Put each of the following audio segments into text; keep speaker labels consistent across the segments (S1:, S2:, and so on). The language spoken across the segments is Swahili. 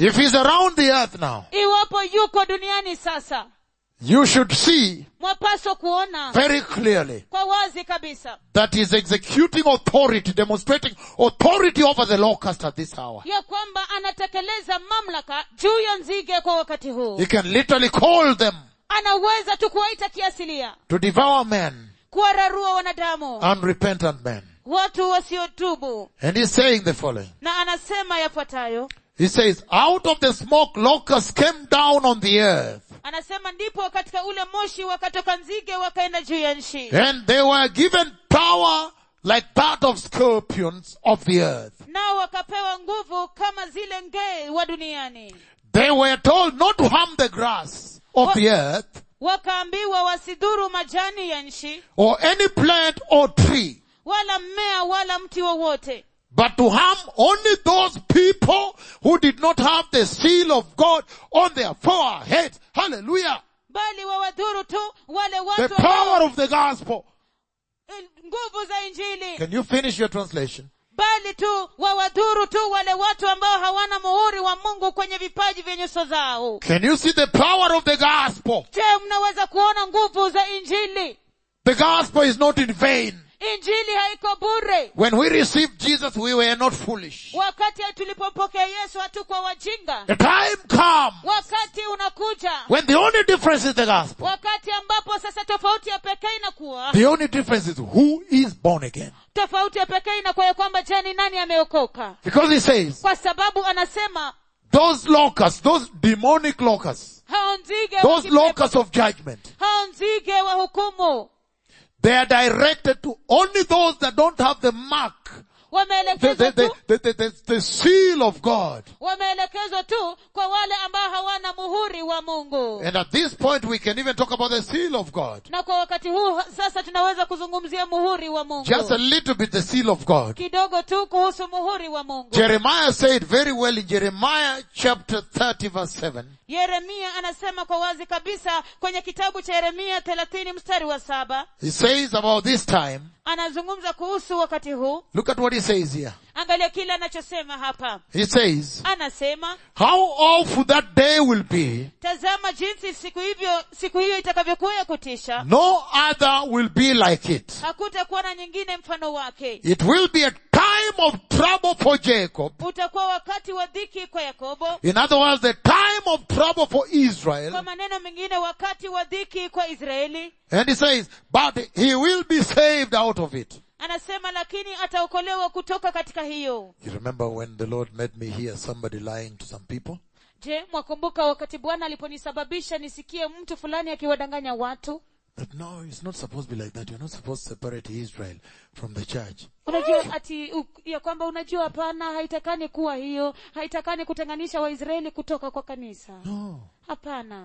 S1: If he's around the earth now,
S2: iwapo yuko duniani sasa
S1: you should see
S2: mwapaswa kuona
S1: very clearly
S2: kwa wazi kabisa
S1: that he's executing authority, demonstrating authority over the locust at this hour.
S2: ya kwamba anatekeleza mamlaka juu ya nzige kwa wakati huu
S1: He can literally call them
S2: anaweza tu kuwaita kiasilia
S1: to devour men,
S2: kuwararua wanadamu
S1: unrepentant men.
S2: watu wasiotubu
S1: And he's saying the following.
S2: na anasema yafuatayo
S1: He says, out of the smoke locusts came down on the earth
S2: anasema ndipo katika ule moshi wakatoka nzige wakaenda juu ya nchi
S1: and they were given power like that of scorpions of the earth.
S2: nao wakapewa nguvu kama zile ngee wa duniani
S1: They were told not to harm the grass of the earth
S2: wakaambiwa wasidhuru majani ya nchi
S1: or any plant or tree,
S2: wala mmea wala mti wowote
S1: but to harm only those people who did not have the seal of God on their foreheads. Hallelujah.
S2: bali wawadhuru tu wale
S1: The
S2: watu
S1: power
S2: ambao
S1: of the gospel.
S2: eh, nguvu za injili
S1: Can you finish your translation?
S2: bali tu wawadhuru tu wale watu ambao hawana muhuri wa mungu kwenye vipaji vya nyuso zao
S1: Can you see the power of the gospel?
S2: je mnaweza kuona nguvu za injili
S1: The gospel is not in vain.
S2: injili haiko bure
S1: When we received Jesus, we were not foolish.
S2: wakati tulipompokea yesu hatukuwa wajinga
S1: The time comes
S2: wakati unakuja
S1: when the only difference is the gospel.
S2: wakati ambapo sasa tofauti ya pekee inakuwa
S1: The only difference is who is born again.
S2: tofauti ya pekee inakuwa ya kwamba je ni nani ameokoka
S1: Because he says,
S2: kwa sababu anasema
S1: those locusts, those demonic locusts,
S2: hao nzige wa
S1: those
S2: kipepo,
S1: locusts of judgment,
S2: hao nzige wa hukumu
S1: they are directed to only those that don't have the mark, the,
S2: wameelekezwa
S1: the, the,
S2: tu
S1: the, the, the, the seal of God.
S2: wameelekezwa tu kwa wale ambao hawana muhuri wa mungu
S1: And at this point, we can even talk about the seal of God.
S2: na kwa wakati huu sasa tunaweza kuzungumzia muhuri wa mungu
S1: Just a little bit the seal of God.
S2: kidogo tu kuhusu muhuri wa mungu
S1: Jeremiah said very well in Jeremiah chapter 30 verse 7.
S2: yeremia anasema kwa wazi kabisa kwenye kitabu cha yeremia thelathini mstari wa saba
S1: He says about this time,
S2: anazungumza kuhusu wakati huu
S1: look at what he says here.
S2: angalia kile anachosema hapa
S1: He says,
S2: anasema
S1: how awful that day will be,
S2: tazama jinsi siku hivyo siku hiyo itakavyokuwa ya kutisha
S1: no other will be like it.
S2: hakutakuwa na nyingine mfano wake
S1: It will be a time of trouble for Jacob.
S2: utakuwa wakati wa dhiki kwa yakobo
S1: In other words, the time of trouble for
S2: kwa
S1: Israel.
S2: maneno mengine wakati wa dhiki kwa israeli
S1: And he says, but he will be saved out of it.
S2: anasema lakini ataokolewa kutoka katika hiyo
S1: You remember when the Lord made me hear somebody lying to some people?
S2: je mwakumbuka wakati bwana aliponisababisha nisikie mtu fulani akiwadanganya watu
S1: That no, it's not supposed to be like that. You're not supposed to separate Israel from the church.
S2: unajua ati u, ya kwamba unajua hapana haitakani kuwa hiyo haitakani kutenganisha waisraeli kutoka kwa kanisa
S1: No,
S2: hapana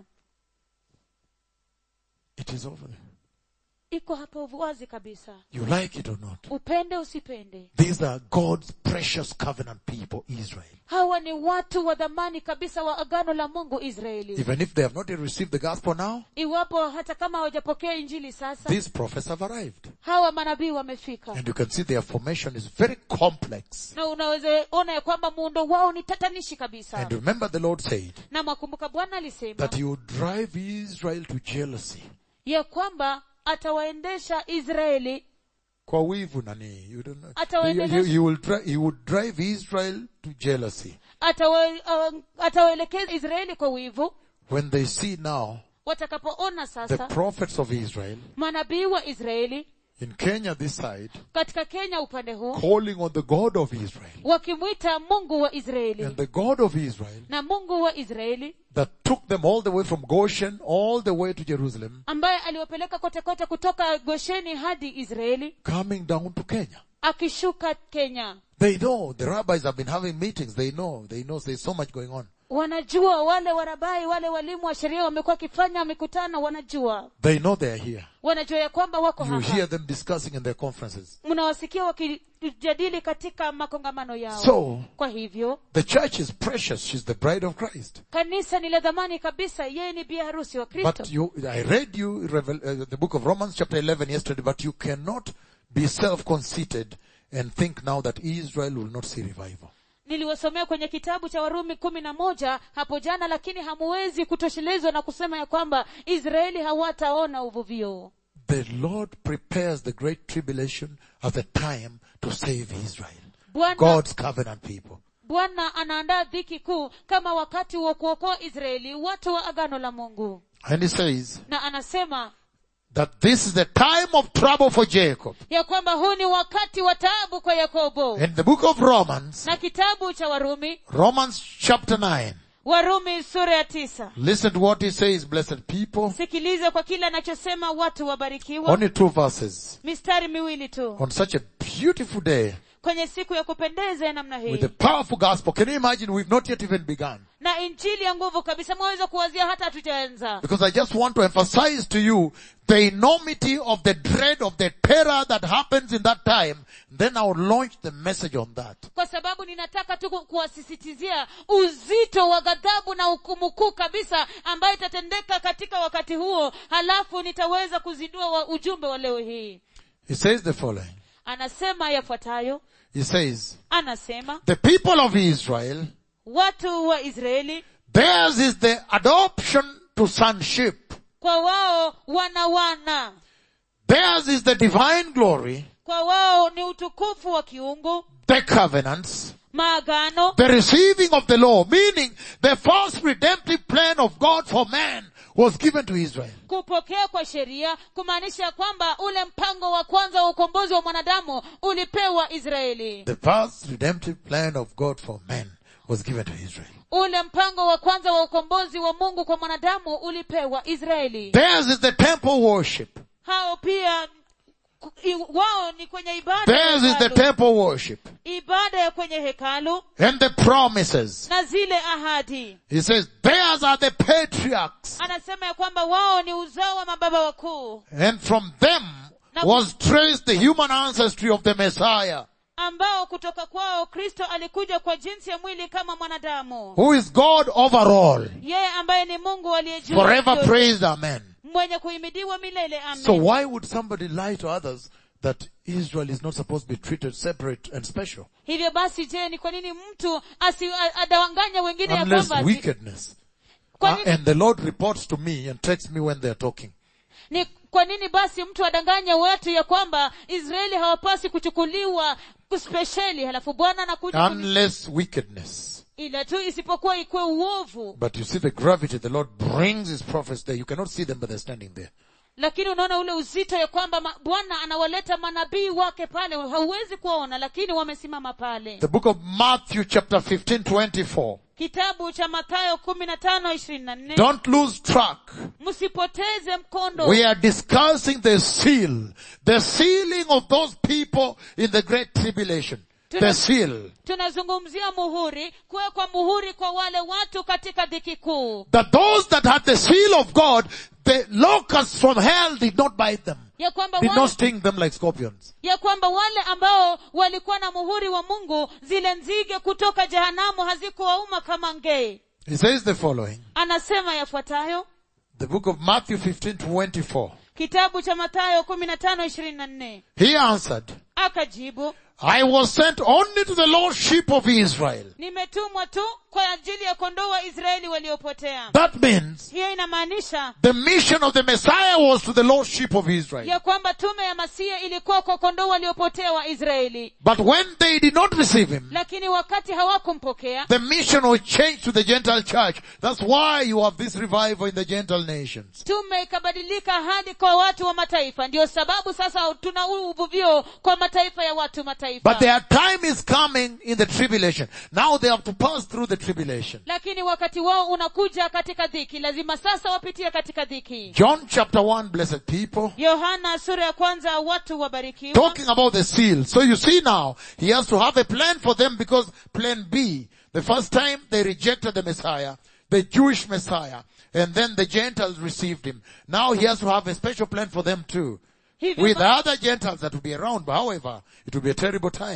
S1: it is over there.
S2: iko hapa wazi kabisa
S1: You like it or not.
S2: upende usipende
S1: These are God's precious covenant people, Israel.
S2: hawa ni watu wa dhamani kabisa wa agano la mungu israeli
S1: Even if they have not yet received the gospel now,
S2: iwapo hata kama hawajapokea injili sasa
S1: these prophets have arrived.
S2: hawa manabii wamefika
S1: And you can see their formation is very complex.
S2: na unaweza ona ya kwamba muundo wao ni tatanishi kabisa
S1: And remember the Lord said
S2: na mwakumbuka bwana alisema
S1: that he would drive Israel to jealousy.
S2: ya kwamba atawaendesha israeli
S1: Kwa wivu nani? You don't know.
S2: Atawaendeleza-
S1: He, he, he will dri- he would drive Israel to jealousy.
S2: atawa, uh, atawaelekeza israeli kwa wivu
S1: When they see now
S2: watakapoona
S1: the
S2: sasa
S1: prophets of Israel
S2: manabii wa israeli
S1: in Kenya this side
S2: katika kenya upande huu
S1: calling on the God of Israel.
S2: wakimwita mungu wa israeli
S1: And the God of Israel
S2: na mungu wa israeli
S1: that took them all the way from Goshen all the way to Jerusalem
S2: ambaye aliwapeleka kote kote kutoka gosheni hadi israeli
S1: coming down to Kenya.
S2: akishuka kenya
S1: They know, the rabbis have been having meetings, they know, they know there's so much going on.
S2: wanajua wale warabai wale walimu wa sheria wamekuwa wakifanya mikutano wanajua
S1: They know they're here.
S2: wanajua ya kwamba wako
S1: You
S2: hapa
S1: hear them discussing in their conferences.
S2: mnawasikia wakijadili katika makongamano yao
S1: So,
S2: kwa hivyo
S1: the church is precious. She's the bride of Christ.
S2: kanisa ni la dhamani kabisa yeye ni bi harusi wa kristo
S1: But you, I read you Revel, uh, the book of Romans chapter 11 yesterday, but you cannot be self-conceited and think now that Israel will not see revival.
S2: niliwasomea kwenye kitabu cha warumi kumi na moja hapo jana lakini hamuwezi kutoshelezwa na kusema ya kwamba israeli hawataona uvuvio
S1: The Lord prepares the great tribulation as a time to save Israel.
S2: bwana
S1: God's covenant people.
S2: bwana anaandaa dhiki kuu kama wakati wa kuokoa israeli watu wa agano la mungu
S1: And he says
S2: na anasema
S1: that this is the time of trouble for Jacob.
S2: ya kwamba huu ni wakati wa taabu kwa yakobo
S1: In the book of Romans,
S2: na kitabu cha warumi
S1: Romans chapter 9,
S2: warumi sura ya tisa
S1: listen to what he says, blessed people.
S2: sikiliza kwa kile anachosema watu wabarikiwa
S1: Only two verses.
S2: mistari miwili tu
S1: On such a beautiful day
S2: kwenye siku ya kupendeza ya namna
S1: with
S2: hii
S1: a powerful gospel. Can you imagine? We've not yet even begun.
S2: na injili ya nguvu kabisa mwaweza kuwazia hata hatujaanza
S1: Because I just want to emphasize to you the enormity of the dread of the terror that happens in that time. Then I'll launch the message on that.
S2: kwa sababu ninataka tu ku- kuwasisitizia uzito wa ghadhabu na hukumu kuu kabisa ambayo itatendeka katika wakati huo halafu nitaweza kuzindua wa ujumbe wa leo hii
S1: He says the following.
S2: anasema yafuatayo
S1: He says,
S2: anasema
S1: the people of Israel,
S2: watu wa israeli
S1: theirs is the adoption to sonship.
S2: kwa wao wana wana
S1: Theirs is the divine glory,
S2: kwa wao ni utukufu wa kiungu
S1: the covenants,
S2: maagano
S1: the receiving of the law, meaning the first redemptive plan of God for man was given to Israel.
S2: kupokea kwa sheria kumaanisha kwamba ule mpango wa kwanza wa ukombozi wa mwanadamu ulipewa israeli
S1: The first redemptive plan of God for man was given to Israel.
S2: ule mpango wa kwanza wa ukombozi wa mungu kwa mwanadamu ulipewa israeli
S1: Theirs is the temple worship.
S2: hao pia ku- i- wao ni kwenye ibada ya
S1: Theirs is the
S2: hekalu.
S1: temple worship.
S2: ibada ya kwenye hekalu
S1: And the promises.
S2: na zile ahadi
S1: He says, theirs are the patriarchs.
S2: anasema ya kwamba wao ni uzao wa mababa wakuu
S1: And from them was traced the human ancestry of the Messiah,
S2: ambao kutoka kwao kristo alikuja kwa jinsi ya mwili kama mwanadamu
S1: who is God over all.
S2: yeye ambaye ni mungu aliyejua
S1: Forever
S2: yote,
S1: praised, amen.
S2: mwenye kuhimidiwa milele
S1: So
S2: amen
S1: why would somebody lie to others that Israel is not supposed to be treated separate and special?
S2: hivyo basi je ni kwa nini mtu asi a- adawanganya wengine ya
S1: Unless
S2: kwamba ati-
S1: wickedness.
S2: kwa
S1: Uh,
S2: nini,
S1: and the Lord reports to me and texts me when they're talking.
S2: ni kwa nini basi mtu adanganya watu ya kwamba israeli hawapasi kuchukuliwa kuspesheli halafu bwana anakuja kuni-
S1: Unless wickedness.
S2: ila tu isipokuwa ikuwe uovu
S1: But you see the gravity, the Lord brings his prophets there. You cannot see them, but they're standing there.
S2: lakini unaona ule uzito ya kwamba ma- bwana anawaleta manabii wake pale hauwezi kuwaona lakini wamesimama pale
S1: The book of Matthew chapter 15, 24.
S2: kitabu cha mathayo kumi na tano ishirini na nne
S1: Don't lose track.
S2: msipoteze mkondo
S1: We are discussing the seal, the sealing of those people in the great tribulation. The seal.
S2: tunazungumzia muhuri kuwekwa muhuri kwa wale watu katika dhiki kuu
S1: That those that had the seal of God, the locusts from hell did not bite them.
S2: ya kwamba
S1: Did
S2: wale,
S1: not sting them like scorpions.
S2: ya kwamba wale ambao walikuwa na muhuri wa mungu zile nzige kutoka jehanamu hazikuwauma kama ngee
S1: He says the following.
S2: anasema yafuatayo
S1: The book of Matthew 15, 24.
S2: kitabu cha mathayo kumi na tano ishirini na nne
S1: He answered,
S2: akajibu
S1: I was sent only to the lost sheep of Israel.
S2: nimetumwa tu kwa ajili ya kondoo wa israeli waliopotea
S1: That means
S2: hiyo inamaanisha
S1: the mission of the Messiah was to the lost sheep of Israel.
S2: ya kwamba tume ya masia ilikuwa kwa kondoo waliopotea wa israeli
S1: But when they did not receive him,
S2: lakini wakati hawakumpokea
S1: the mission was changed to the Gentile church. That's why you have this revival in the Gentile nations.
S2: tume ikabadilika hadi kwa watu wa mataifa ndio sababu sasa tuna huu uvuvio kwa mataifa ya watu mataifa
S1: But their time is coming in the tribulation. Now they have to pass through the tribulation.
S2: lakini wakati wao unakuja katika dhiki lazima sasa wapitie katika dhiki
S1: John chapter 1, blessed people.
S2: yohana sura ya kwanza watu wabarikiwa
S1: Talking about the seal. So you see now, he has to have a plan for them because plan B, the first time they rejected the Messiah, the Jewish Messiah, and then the Gentiles received him. Now he has to have a special plan for them too.
S2: hivyo,
S1: With
S2: ba-
S1: other Gentiles that will be around, but however, it will be a terrible time.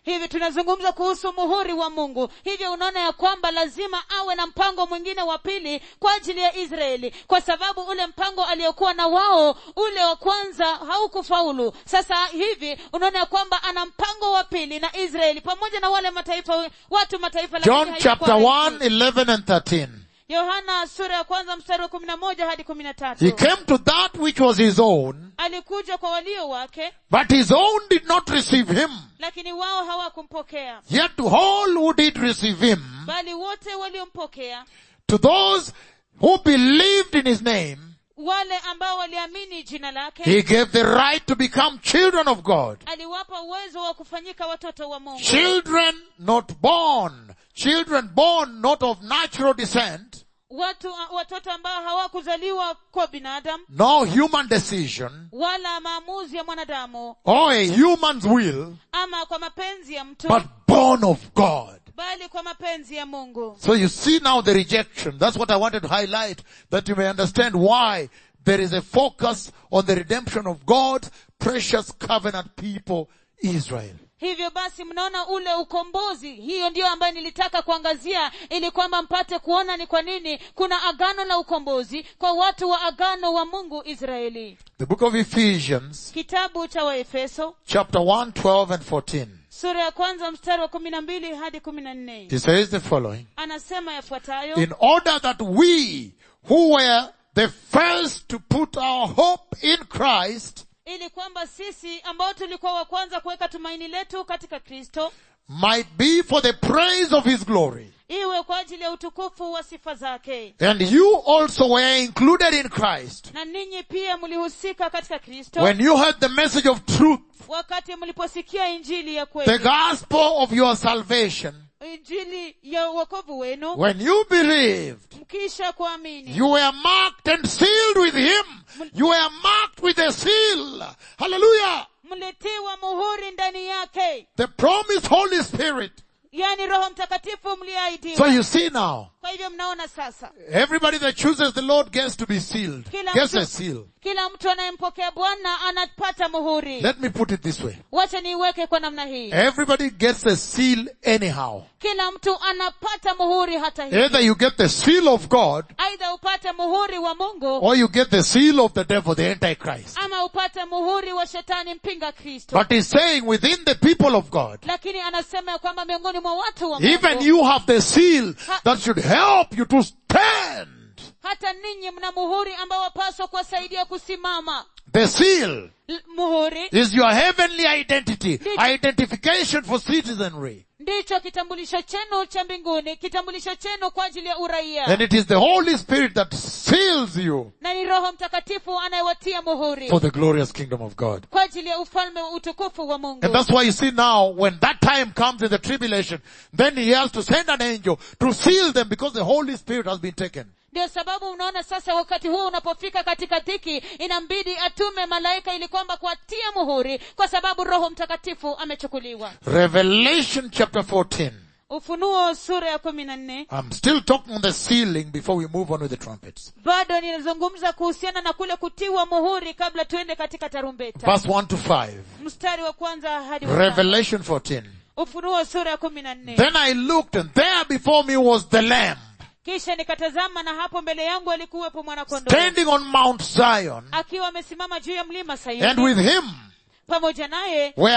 S2: hivi tunazungumza kuhusu muhuri wa mungu hivyo unaona ya kwamba lazima awe na mpango mwingine wa pili kwa ajili ya israeli kwa sababu ule mpango aliokuwa na wao ule wa kwanza haukufaulu sasa hivi unaona ya kwamba ana mpango wa pili na israeli pamoja na wale mataifa watu mataifa lakini
S1: John
S2: haikuwa
S1: chapter 1,
S2: rahisi.
S1: 11 and 13.
S2: yohana sura ya kwanza mstari wa kumi na moja hadi kumi na
S1: He
S2: tatu
S1: came to that which was his own,
S2: alikuja kwa walio wake
S1: but his own did not receive him.
S2: lakini wao hawakumpokea
S1: Yet to all who did receive him,
S2: bali wote waliompokea
S1: to those who believed in his name,
S2: wale ambao waliamini jina lake
S1: he gave the right to become children of God.
S2: aliwapa uwezo wa kufanyika watoto wa mungu
S1: Children not born. Children born not of natural descent,
S2: watu watoto ambao hawakuzaliwa kwa binadamu
S1: no human decision,
S2: wala maamuzi ya mwanadamu
S1: or a human's will,
S2: ama kwa mapenzi ya mtu
S1: but born of God.
S2: bali kwa mapenzi ya mungu
S1: So you see now the rejection. That's what I wanted to highlight, that you may understand why there is a focus on the redemption of God's precious covenant people, Israel.
S2: hivyo basi mnaona ule ukombozi hiyo ndiyo ambayo nilitaka kuangazia ili kwamba mpate kuona ni kwa nini kuna agano la ukombozi kwa watu wa agano wa mungu israeli
S1: The book of Ephesians,
S2: kitabu cha waefeso
S1: chapter 1, 12 and 14.
S2: sura ya kwanza mstari wa kumi na mbili hadi kumi na nne
S1: He says the following.
S2: anasema yafuatayo
S1: In order that we, who were the first to put our hope in Christ,
S2: ili kwamba sisi ambao tulikuwa wa kwanza kuweka tumaini letu katika kristo
S1: might be for the praise of his glory.
S2: iwe kwa ajili ya utukufu wa sifa zake
S1: And you also were included in Christ
S2: na ninyi pia mlihusika katika kristo
S1: when you heard the message of truth,
S2: wakati mliposikia injili ya
S1: the
S2: kweli
S1: gospel of your salvation.
S2: injili ya uokovu wenu
S1: When you believed,
S2: mkisha kuamini
S1: you were marked and sealed with him. You were marked with a seal. Hallelujah.
S2: mlitiwa muhuri ndani yake
S1: The promised Holy Spirit.
S2: yani roho mtakatifu
S1: So
S2: mliahidiwa
S1: you see now,
S2: kwa hivyo mnaona sasa
S1: everybody that chooses the Lord gets to be sealed.
S2: Kila
S1: Gets
S2: mtu-
S1: a seal.
S2: kila mtu anayempokea bwana anapata muhuri
S1: Let me put it this way.
S2: wacha niiweke kwa namna hii
S1: Everybody gets a seal anyhow.
S2: kila mtu anapata muhuri hata hivi
S1: Either you get the seal of God
S2: aidha upate muhuri wa mungu
S1: or you get the seal of the devil, the Antichrist.
S2: ama upate muhuri wa shetani mpinga kristo
S1: But he's saying within the people of God,
S2: lakini anasema ya kwamba miongoni mwa watu wa
S1: even
S2: mungu
S1: you have the seal that should help you to stand.
S2: hata ninyi mna muhuri ambao wapaswa kuwasaidia kusimama
S1: The seal
S2: L- muhuri
S1: is your heavenly identity, identification for citizenry.
S2: ndicho kitambulisho chenu cha mbinguni kitambulisho chenu kwa ajili ya uraia
S1: And it is the Holy Spirit that seals you
S2: na ni roho mtakatifu anayewatia muhuri
S1: for the glorious kingdom of God.
S2: kwa ajili ya ufalme wa utukufu wa mungu
S1: And that's why you see now, when that time comes in the tribulation, then he has to send an angel to seal them because the Holy Spirit has been taken.
S2: ndio sababu unaona sasa wakati huo unapofika katika dhiki inambidi atume malaika ili kwamba kuatia muhuri kwa sababu roho mtakatifu amechukuliwa
S1: Revelation chapter 14.
S2: ufunuo sura ya kumi na nne
S1: I'm still talking on the sealing before we move on with the trumpets.
S2: bado ninazungumza kuhusiana na kule kutiwa muhuri kabla tuende katika tarumbeta
S1: Verse 1 to 5.
S2: mstari wa kwanza hadi wa tano.
S1: Revelation 14.
S2: ufunuo sura ya kumi na nne
S1: Then I looked and there before me was the Lamb
S2: kisha nikatazama na hapo mbele yangu alikuwepo mwanakondoo
S1: standing on Mount Zion
S2: akiwa amesimama juu ya mlima
S1: and
S2: sayuni
S1: with him
S2: pamoja naye
S1: were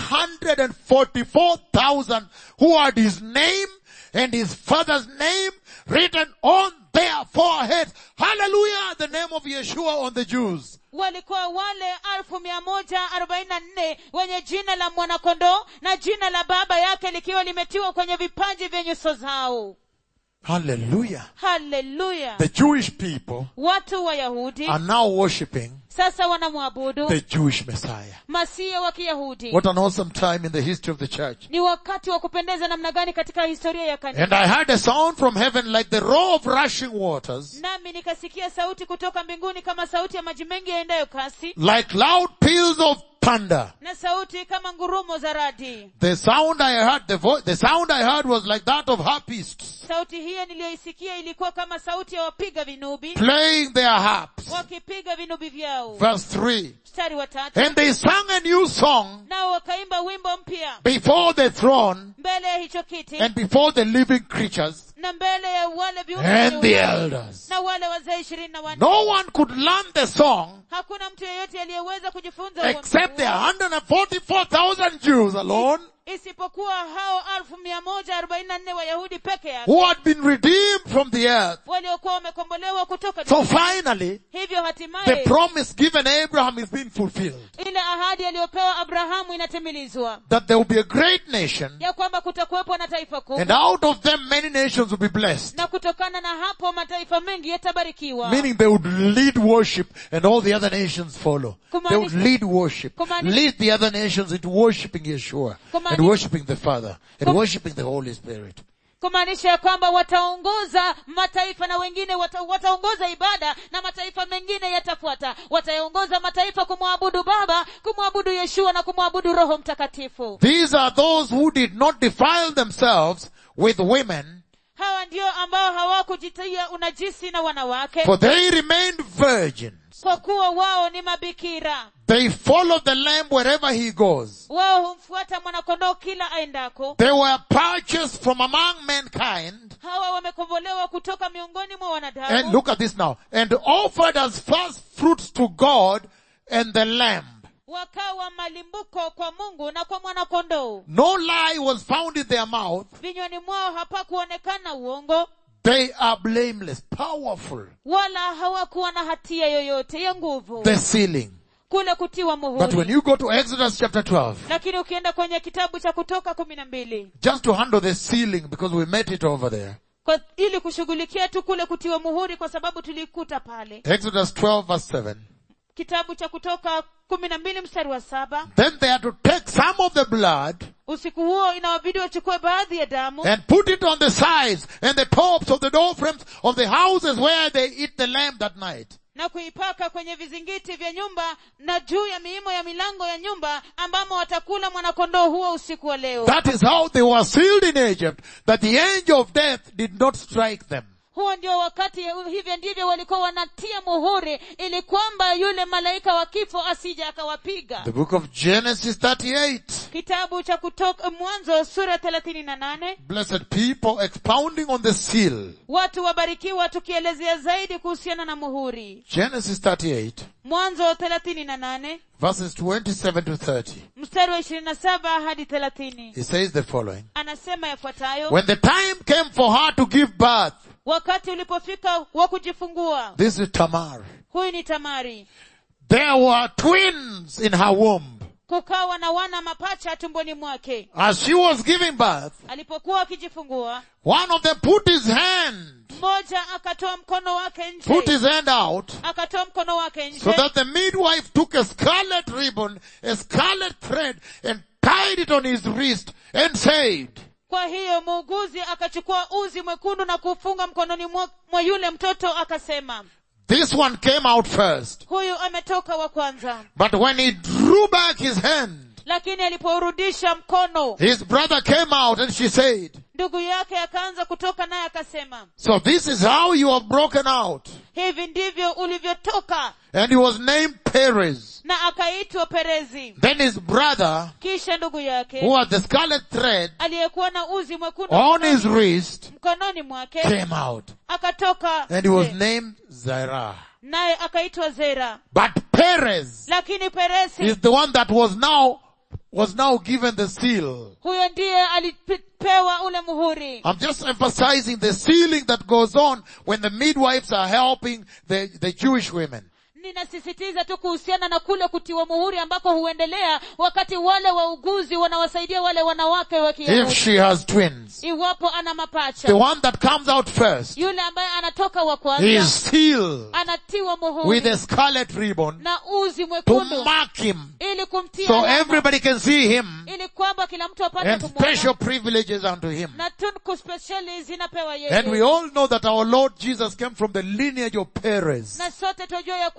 S1: 144,000 who had his name and his father's name written on their foreheads. Hallelujah! The name of Yeshua on the Jews.
S2: walikuwa wale alfu mia moja arobaini na nne wenye jina la mwanakondoo na jina la baba yake likiwa limetiwa kwenye vipaji vya nyuso zao
S1: Hallelujah.
S2: haleluya
S1: The Jewish people
S2: watu wayahudi
S1: are now worshipping
S2: sasa wanamwabudu
S1: the Jewish Messiah.
S2: masia wa kiyahudi
S1: What an awesome time in the history of the church.
S2: ni wakati wa kupendeza namna gani katika historia ya kanisa
S1: And I heard a sound from heaven like the roar of rushing waters,
S2: nami nikasikia sauti kutoka mbinguni kama sauti ya maji mengi yaendayo kasi
S1: like loud peals of thunder.
S2: na sauti kama ngurumo za radi
S1: The sound I heard, the vo- the sound I heard was like that of harpists
S2: sauti hiyo niliyoisikia ilikuwa kama sauti ya wapiga vinubi
S1: playing their harps.
S2: wakipiga vinubi vyao
S1: Verse 3.
S2: mstari wa tatu
S1: And they sang a new song
S2: nao wakaimba wimbo mpya
S1: before the throne
S2: mbele ya hicho kiti
S1: and before the living creatures
S2: na mbele ya wale viumbe
S1: and
S2: wenye
S1: the
S2: uhai,
S1: elders.
S2: na wale wazee ishirini na wanne
S1: No one could learn the song
S2: hakuna mtu yeyote aliyeweza kujifunza huo
S1: except the
S2: mziki
S1: 144,000 Jews alone
S2: isipokuwa hao alfu mia moja arobaini na nne wayahudi peke yake
S1: who had been redeemed from the earth.
S2: waliokuwa wamekombolewa kutoka
S1: So
S2: duniani.
S1: finally,
S2: hivyo
S1: the
S2: hatimaye
S1: promise given Abraham is being fulfilled.
S2: ile ahadi aliyopewa abrahamu inatimilizwa
S1: That there will be a great nation
S2: ya kwamba kutakuwepo na taifa
S1: and
S2: kubwa
S1: out of them many nations will be blessed.
S2: na kutokana na hapo mataifa mengi yatabarikiwa
S1: Meaning they would lead worship and all the other nations follow. They would
S2: Kumaanisha-
S1: lead worship,
S2: Kumaanisha-
S1: lead the other nations into worshiping Yeshua and
S2: Kumaanisha-
S1: worshiping the Father and
S2: Kum-
S1: worshiping the Holy Spirit.
S2: kumaanisha ya kwamba wataongoza mataifa na wengine wata, wataongoza ibada na mataifa mengine yatafuata wataongoza mataifa kumwabudu baba kumwabudu yeshua na kumwabudu roho mtakatifu
S1: These are those who did not defile themselves with women,
S2: hawa ndio ambao hawakujitia unajisi na wanawake
S1: for they remained virgins.
S2: kwa kuwa wao ni mabikira
S1: They followed the Lamb wherever he goes.
S2: wao humfuata mwanakondoo kila aendako
S1: They were purchased from among mankind.
S2: hawa wamekombolewa kutoka miongoni mwa
S1: And
S2: wanadamu
S1: look at this now. And offered as first fruits to God and the Lamb.
S2: wakawa malimbuko kwa mungu na kwa mwanakondoo
S1: No lie was found in their mouth.
S2: vinywani mwao hapakuonekana uongo
S1: They are blameless, powerful.
S2: wala hawakuwa na hatia yoyote ya nguvu
S1: The sealing.
S2: kule kutiwa
S1: But when
S2: muhuri
S1: you go to Exodus chapter 12,
S2: lakini ukienda kwenye kitabu cha kutoka kumi na mbili
S1: just to handle the sealing because we met it over there.
S2: kwa ili kushughulikia tu kule kutiwa muhuri kwa sababu tulikuta pale
S1: Exodus 12 verse 7.
S2: kitabu cha kutoka kumi na mbili mstari wa saba
S1: Then they had to take some of the blood
S2: usiku huo inawabidi wachukue baadhi ya damu
S1: and put it on the sides and the tops of the door frames of the houses where they eat the lamb that night.
S2: na kuipaka kwenye vizingiti vya nyumba na juu ya miimo ya milango ya nyumba ambamo watakula mwanakondoo huo usiku wa leo
S1: That is how they were sealed in Egypt, that the angel of death did not strike them.
S2: huo ndio wakati hivyo ndivyo walikuwa wanatia muhuri ili kwamba yule malaika wa kifo asije akawapiga
S1: The book of Genesis 38.
S2: kitabu cha kutoka mwanzo sura thelathini na nane
S1: Blessed people expounding on the seal.
S2: watu wabarikiwa tukielezea zaidi kuhusiana na muhuri
S1: Genesis 38
S2: mwanzo thelathini na nane
S1: verses 27 to 30.
S2: mstari wa ishirini na saba hadi thelathini
S1: He says the following.
S2: anasema yafuatayo
S1: When the time came for her to give birth,
S2: wakati ulipofika wa kujifungua
S1: this is Tamar.
S2: huyu ni tamari
S1: There were twins in her womb.
S2: kukawa na wana mapacha tumboni mwake
S1: As she was giving birth,
S2: alipokuwa akijifungua
S1: one of them put his hand,
S2: mmoja akatoa mkono wake
S1: put
S2: nje
S1: his hand out,
S2: akatoa mkono wake
S1: so
S2: nje
S1: that the midwife took a scarlet ribbon, a scarlet thread, and tied it on his wrist, and said,
S2: kwa hiyo muuguzi akachukua uzi mwekundu na kufunga mkononi mwa, mwa yule mtoto akasema
S1: this one came out first.
S2: huyu ametoka wa kwanza
S1: But when he drew back his hand,
S2: lakini alipourudisha mkono
S1: his brother came out and she said,
S2: ndugu yake akaanza kutoka naye akasema
S1: so this is how you have broken out.
S2: hivi ndivyo ulivyotoka
S1: And he was named Perez.
S2: na akaitwa perezi
S1: Then his brother,
S2: kisha ndugu
S1: who
S2: yake
S1: had the scarlet thread
S2: aliyekuwa na uzi mwekundu
S1: on his
S2: mkononi-
S1: wrist,
S2: mkononi mwake
S1: came out.
S2: akatoka
S1: And he was
S2: nje.
S1: named Zerah.
S2: naye akaitwa zera
S1: But Perez
S2: lakini peresi
S1: is the one that was now, was now given the seal.
S2: huyo ndiye alipewa ule muhuri
S1: I'm just emphasizing the sealing that goes on when the midwives are helping the, the Jewish women.
S2: ninasisitiza tu kuhusiana na kule kutiwa muhuri ambako huendelea wakati wale wauguzi wanawasaidia wale wanawake wa
S1: If
S2: kiyahudi
S1: she has twins.
S2: iwapo ana
S1: The
S2: mapacha
S1: one that comes out first
S2: yule ambaye anatoka wa
S1: he
S2: kwanza
S1: is sealed
S2: anatiwa
S1: with
S2: muhuri
S1: a scarlet ribbon
S2: na uzi
S1: to
S2: mwekundu
S1: mark him
S2: ili kumtia
S1: so
S2: alama,
S1: everybody can see him
S2: ili kwamba kila mtu apate
S1: and
S2: kumwona
S1: special privileges unto him.
S2: na tunuku spesheli zinapewa
S1: And we
S2: yeye
S1: all know that our Lord Jesus came from the lineage of Perez.
S2: na sote tunajua ya kwamba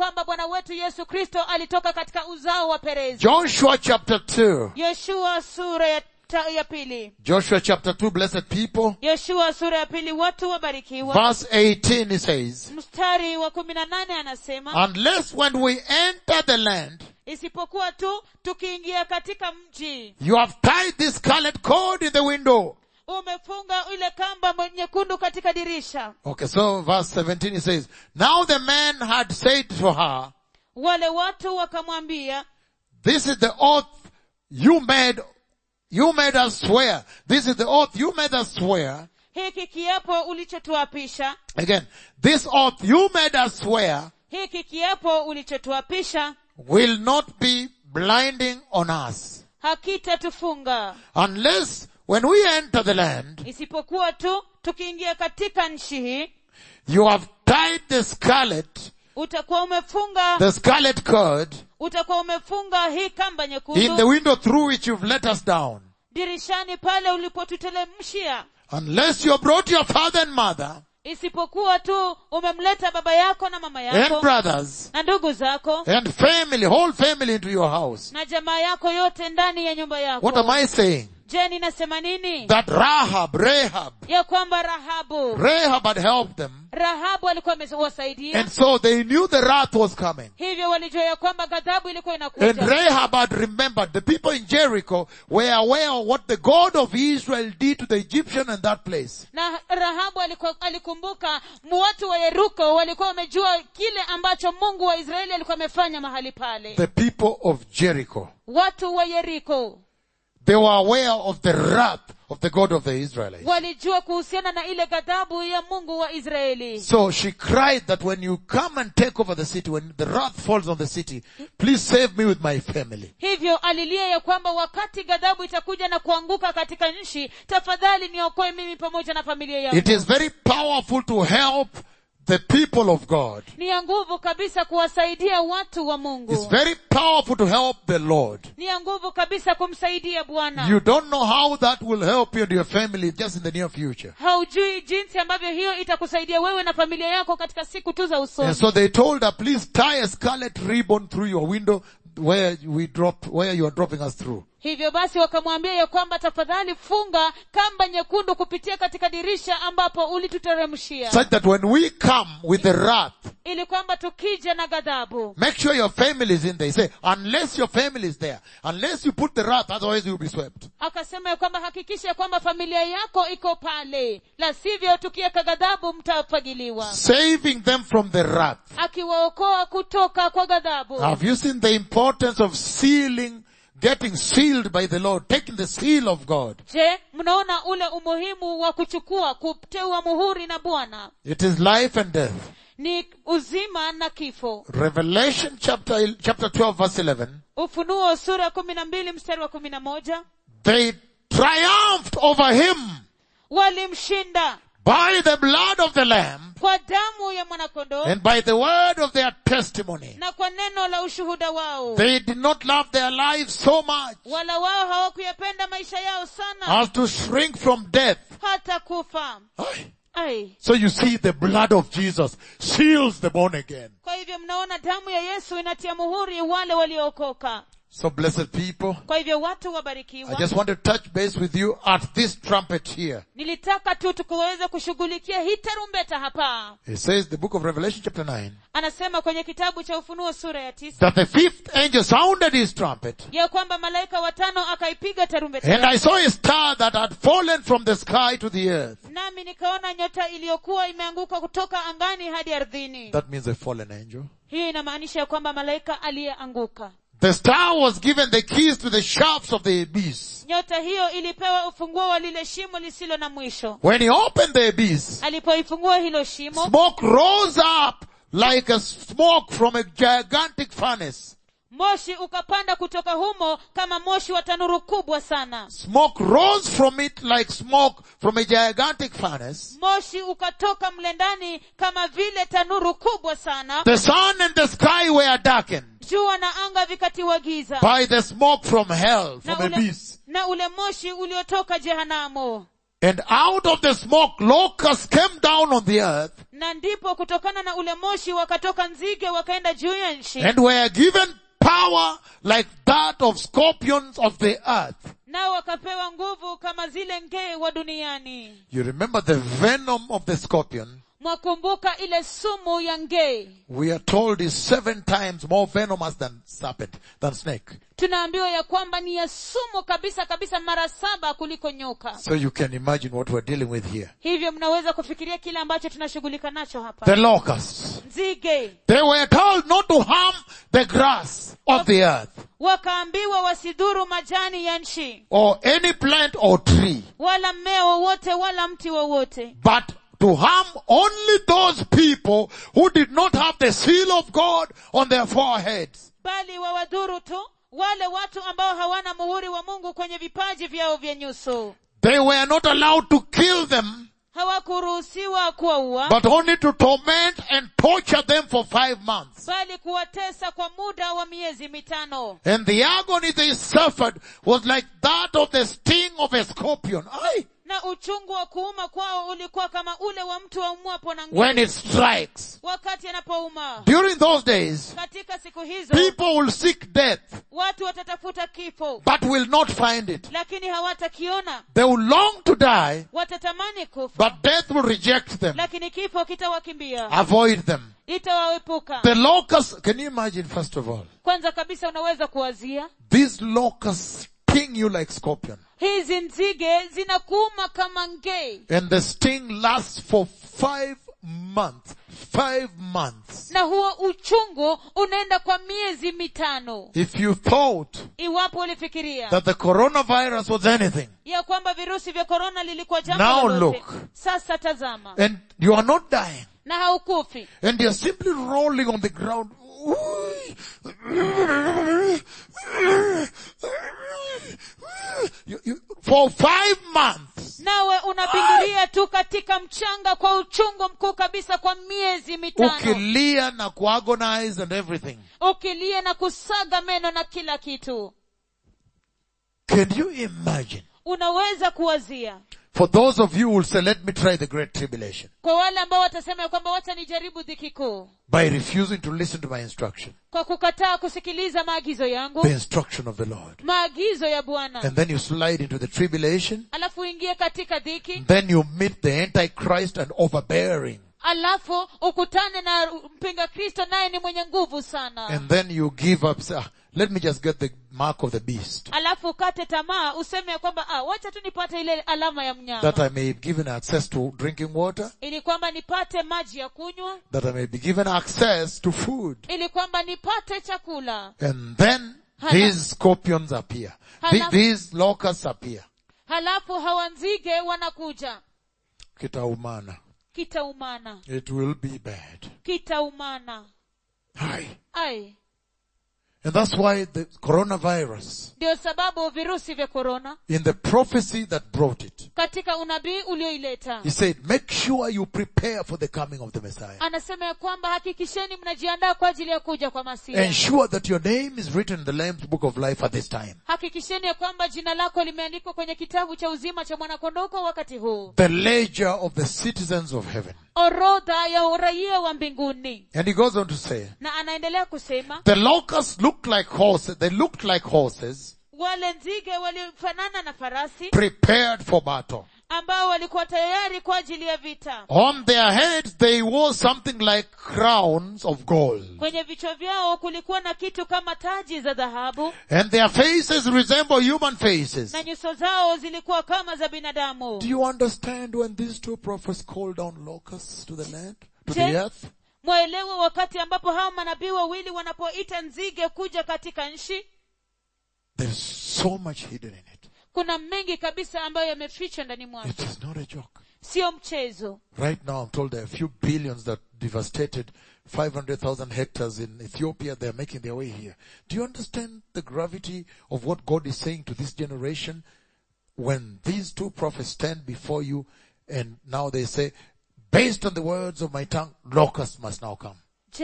S2: kwamba bwana wetu yesu kristo alitoka katika uzao wa perezi
S1: Joshua chapter 2.
S2: yoshua sura ya, ta, ya pili
S1: Joshua chapter 2, blessed people.
S2: yoshua sura ya pili watu wabarikiwa
S1: Verse 18 it says,
S2: mstari wa kumi na nane anasema
S1: Unless when we enter the land,
S2: isipokuwa tu tukiingia katika mji
S1: you have tied this scarlet cord in the window.
S2: umefunga ile kamba mwe- nyekundu katika dirisha
S1: Okay, so verse 17 it says, Now the man had said to her,
S2: wale watu wakamwambia
S1: This is the oath you made, you made us swear. This is the oath you made us swear.
S2: hiki kiapo ulichotuapisha
S1: Again, this oath you made us swear
S2: hiki kiapo ulichotuapisha
S1: will not be blinding on us
S2: hakitatufunga
S1: unless when we enter the land,
S2: isipokuwa tu tukiingia katika nchi hii
S1: you have tied the scarlet,
S2: utakuwa umefunga
S1: the scarlet cord
S2: utakuwa umefunga hii kamba
S1: in the
S2: nyekundu
S1: window through which you've let us down.
S2: dirishani pale ulipotutelemshia
S1: Unless you have brought your father and mother
S2: isipokuwa tu umemleta baba yako na mama
S1: and
S2: yako
S1: brothers
S2: na ndugu zako
S1: and family, whole family into your house.
S2: na jamaa yako yote ndani ya nyumba
S1: What
S2: yako
S1: am I saying?
S2: je ninasema nini
S1: That Rahab, Rahab,
S2: ya kwamba rahabu
S1: Rahab had helped them
S2: rahabu alikuwa amewasaidia
S1: and so they knew the wrath was coming.
S2: hivyo walijua ya kwamba ghadhabu ilikuwa
S1: And
S2: inakuja
S1: Rahab had remembered the people in Jericho were aware of what the God of Israel did to the Egyptian in that place.
S2: na rahabu alikuwa, alikumbuka watu wa yeruko walikuwa wamejua kile ambacho mungu wa israeli alikuwa amefanya mahali pale
S1: The people of Jericho.
S2: watu wa yeriko
S1: They were aware of the wrath of the God of the Israelites.
S2: walijua kuhusiana na ile ghadhabu ya mungu wa israeli
S1: So she cried that when you come and take over the city, when the wrath falls on the city, please save me with my family.
S2: hivyo alilia ya kwamba wakati ghadhabu itakuja na kuanguka katika nchi tafadhali niokoe mimi pamoja na familia yangu
S1: It is very powerful to help the people of God.
S2: ni ya nguvu kabisa kuwasaidia watu wa
S1: It's
S2: mungu
S1: very powerful to help the Lord.
S2: ni ya nguvu kabisa kumsaidia bwana
S1: You don't know how that will help you and your family just in the near future.
S2: haujui jinsi ambavyo hiyo itakusaidia wewe na familia yako katika siku tu za usoni
S1: And so they told her, please tie a scarlet ribbon through your window where we drop, where you are dropping us through.
S2: hivyo basi wakamwambia ya kwamba tafadhali funga kamba nyekundu kupitia katika dirisha ambapo ulituteremshia
S1: Such that when we come with the wrath,
S2: ili kwamba tukija na ghadhabu
S1: make sure your family is in there. He say, unless your family is there, unless you put the wrath, otherwise you'll be swept.
S2: akasema ya kwamba hakikisha ya kwamba familia yako iko pale la sivyo tukiweka ghadhabu mtafagiliwa
S1: Saving them from the wrath.
S2: akiwaokoa kutoka kwa ghadhabu
S1: Have you seen the importance of sealing, getting sealed by the Lord, taking the seal of God?
S2: je mnaona ule umuhimu wa kuchukua kuteua muhuri na bwana
S1: It is life and death.
S2: ni uzima na kifo
S1: Revelation chapter, chapter 12 verse 11.
S2: ufunuo sura ya kumi na mbili mstari wa kumi na moja
S1: They triumphed over him
S2: walimshinda
S1: by the blood of the Lamb
S2: kwa damu ya mwanakondoo
S1: and by the word of their testimony.
S2: na kwa neno la ushuhuda wao
S1: They did not love their lives so much
S2: wala wao hawakuyapenda maisha yao sana
S1: as to shrink from death.
S2: hata kufa
S1: Aye.
S2: ai
S1: So you see the blood of Jesus seals the born again.
S2: kwa hivyo mnaona damu ya yesu inatia muhuri wale waliookoka
S1: So blessed people,
S2: kwa hivyo watu
S1: I
S2: wabarikiwa
S1: just want to touch base with you at this trumpet here.
S2: nilitaka tu tukuweze kushughulikia hii tarumbeta hapa
S1: It says the book of Revelation chapter 9
S2: anasema kwenye kitabu cha ufunuo sura ya tisa
S1: that the fifth angel sounded his trumpet
S2: ya kwamba malaika watano akaipiga tarumbeta
S1: and I saw a star that had fallen from the sky to the earth.
S2: nami nikaona nyota iliyokuwa imeanguka kutoka angani hadi ardhini
S1: That means a fallen angel.
S2: hiyo inamaanisha ya kwamba malaika aliyeanguka
S1: The star was given the keys to the shafts of the abyss.
S2: nyota hiyo ilipewa ufunguo wa lile shimo lisilo na mwisho
S1: When he opened the abyss,
S2: alipoifungua hilo shimo
S1: smoke rose up like a smoke from a gigantic furnace.
S2: moshi ukapanda kutoka humo kama moshi wa tanuru kubwa sana
S1: Smoke rose from it like smoke from a gigantic furnace.
S2: moshi ukatoka mle ndani kama vile tanuru kubwa sana
S1: The sun and the sky were darkened
S2: jua na anga vikatiwa giza
S1: by the smoke from hell,
S2: na
S1: from
S2: ule,
S1: abyss.
S2: na ule moshi uliotoka jehanamu
S1: And out of the smoke, locusts came down on the earth
S2: na ndipo kutokana na ule moshi wakatoka nzige wakaenda juu ya nchi
S1: and were given power like that of scorpions of the earth.
S2: nao wakapewa nguvu kama zile ngee wa duniani
S1: You remember the venom of the scorpion?
S2: mwakumbuka ile sumu ya ngee
S1: We are told is seven times more venomous than serpent, than snake.
S2: tunaambiwa ya kwamba ni ya sumu kabisa kabisa mara saba kuliko nyoka
S1: So you can imagine what we're dealing with here.
S2: hivyo mnaweza kufikiria kile ambacho tunashughulika nacho hapa
S1: The locusts.
S2: nzige
S1: They were told not to harm the grass of the earth
S2: wakaambiwa wasidhuru majani ya nchi
S1: or any plant or tree,
S2: wala mmea wowote wala mti wowote
S1: but to harm only those people who did not have the seal of God on their foreheads.
S2: bali wawadhuru tu wale watu ambao hawana muhuri wa mungu kwenye vipaji vyao vya nyuso
S1: They were not allowed to kill them,
S2: hawakuruhusiwa kuwaua
S1: but only to torment and torture them for five months.
S2: bali kuwatesa kwa muda wa miezi mitano
S1: And the agony they suffered was like that of the sting of a scorpion. Aye.
S2: na uchungu wa kuuma kwao ulikuwa kama ule wa mtu aumwapo na
S1: When
S2: nguvu
S1: it strikes.
S2: wakati anapouma
S1: During those days,
S2: katika siku hizo
S1: people will seek death,
S2: watu watatafuta kifo
S1: but will not find it.
S2: lakini hawatakiona
S1: They will long to die,
S2: watatamani kufa
S1: but death will reject them,
S2: lakini kifo kitawakimbia
S1: avoid them.
S2: itawaepuka
S1: The locusts, can you imagine first of all?
S2: kwanza kabisa unaweza kuwazia
S1: These locusts sting you like scorpion.
S2: hizi nzige zinakuuma kama ngei
S1: And the sting lasts for five months. Five months.
S2: na huo uchungu unaenda kwa miezi mitano
S1: If you thought
S2: iwapo ulifikiria
S1: that the coronavirus was anything,
S2: ya kwamba virusi vya korona lilikuwa jambo
S1: Now
S2: lolote.
S1: look.
S2: sasa tazama
S1: and you are not dying,
S2: na haukufi
S1: and you're simply rolling on the ground, you, you, for five months,
S2: nawe unabingiria tu katika mchanga kwa uchungu mkuu kabisa kwa miezi mitano
S1: ukilia na kuagonize and everything.
S2: ukilia na kusaga meno na kila kitu
S1: Can you imagine?
S2: unaweza kuwazia
S1: For those of you who will say, let me try the great tribulation
S2: kwa wale ambao watasema ya kwamba wacha nijaribu dhiki kuu
S1: by refusing to listen to my instruction,
S2: kwa kukataa kusikiliza maagizo yangu
S1: the instruction of the Lord.
S2: maagizo ya bwana
S1: And then you slide into the tribulation,
S2: alafu uingie katika dhiki
S1: then you meet the Antichrist and overbearing.
S2: alafu ukutane na mpinga kristo naye ni mwenye nguvu sana
S1: And then you give up, say, ah, let me just get the mark of the beast.
S2: alafu ukate tamaa useme ya kwamba ah, wacha tu nipate ile alama ya mnyama
S1: That I may be given access to drinking water,
S2: ili kwamba nipate maji ya kunywa
S1: that I may be given access to food.
S2: ili kwamba nipate chakula
S1: And then
S2: Hala-
S1: these scorpions appear. The-
S2: Hala-
S1: these locusts appear.
S2: halafu hawa nzige wanakuja
S1: Kitaumana.
S2: kitaumana
S1: It will be bad.
S2: kitaumana
S1: Aye.
S2: ai
S1: And that's why the coronavirus,
S2: ndio sababu virusi vya korona
S1: in the prophecy that brought it,
S2: katika unabii ulioileta
S1: he said, make sure you prepare for the coming of the Messiah.
S2: anasema ya kwamba hakikisheni mnajiandaa kwa ajili ya kuja kwa masia
S1: Ensure that your name is written in the Lamb's book of life at this time.
S2: hakikisheni ya kwamba jina lako limeandikwa kwenye kitabu cha uzima cha mwanakondoo kwa wakati huu
S1: The ledger of the citizens of heaven.
S2: orodha ya uraia wa mbinguni
S1: And he goes on to say,
S2: na anaendelea kusema
S1: the locusts looked like horses, they looked like horses
S2: wale nzige walifanana na farasi
S1: prepared for battle.
S2: ambao walikuwa tayari kwa ajili ya vita
S1: On their heads they wore something like crowns of gold.
S2: kwenye vichwa vyao kulikuwa na kitu kama taji za dhahabu
S1: And their faces resemble human faces.
S2: na nyuso zao zilikuwa kama za binadamu
S1: Do you understand when these two prophets called down locusts to the land, to the
S2: Je-
S1: earth?
S2: mwaelewa wakati ambapo hao manabii wawili wanapoita nzige kuja katika nchi
S1: There's so much hidden in it.
S2: kuna mengi kabisa ambayo yamefichwa ndani mwake
S1: It is not a joke.
S2: sio mchezo
S1: Right now I'm told there are a few billions that devastated 500,000 hectares in Ethiopia. They're making their way here. Do you understand the gravity of what God is saying to this generation when these two prophets stand before you and now they say, based on the words of my tongue, locusts must now come.
S2: je